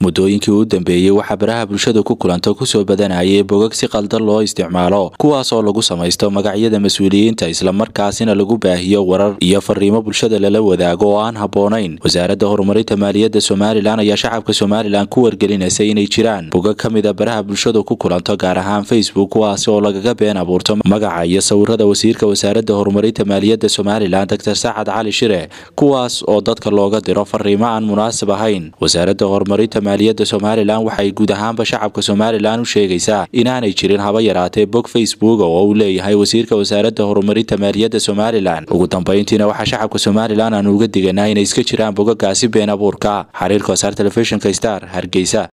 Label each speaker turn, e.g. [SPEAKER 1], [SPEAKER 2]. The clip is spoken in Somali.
[SPEAKER 1] muddooyinkii u dambeeyey waxaa baraha bulshada ku kulanta kusoo badanayay bogag si qaldan loo isticmaalo kuwaas oo lagu samaysto magacyada mas-uuliyiinta islamarkaasina lagu baahiyo warar iyo fariimo bulshada lala wadaago oo aan habboonayn wasaaradda horumarinta maaliyadda somalilan ayaa shacabka somalilan ku wargelinaysay inay jiraan bogag ka mid a baraha bulshada ku kulanto gaar ahaan facebook kuwaasi oo lagaga been abuurto magaca iyo sawirada wasiirka wasaaradda horumarinta maaliyadda somalilan doctor sacad cali shire kuwaas oo dadka looga diro fariimo aan munaasib ahayn wasaaradda horumarinta maaliyadda somalilan waxay guud ahaanba shacabka somalilan u sheegaysaa inaanay jirin haba yaraatee bog facebook oo uu leeyahay wasiirka wasaaradda horumarinta maaliyadda somalilan ugu dambayntiina waxaa shacabka somalilan aan uga diganaa inay iska jiraan bogagaasi been abuurka xiriirka wasaar telefishinka star hargeysa